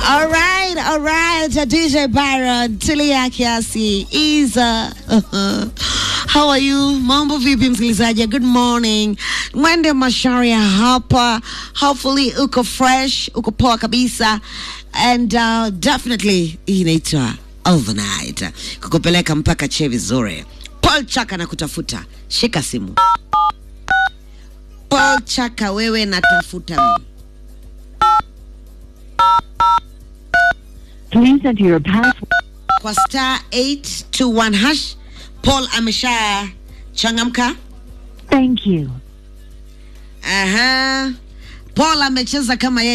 All right, all right. DJ Byron, Tilia Kiasi, Isa. How are you? Mambo vipi msikilizaji? Good morning. Mwende Masharia hapa. Hopefully uko fresh, uko poa kabisa. And uh, definitely hii inaitwa overnight. Kukupeleka mpaka che vizuri. Paul Chaka na kutafuta. Shika simu. Paul Chaka wewe natafuta. Please enter your password. kwa star 821 hash. Paul amesha changamka. Thank you. Aha. Paul amecheza kama yeye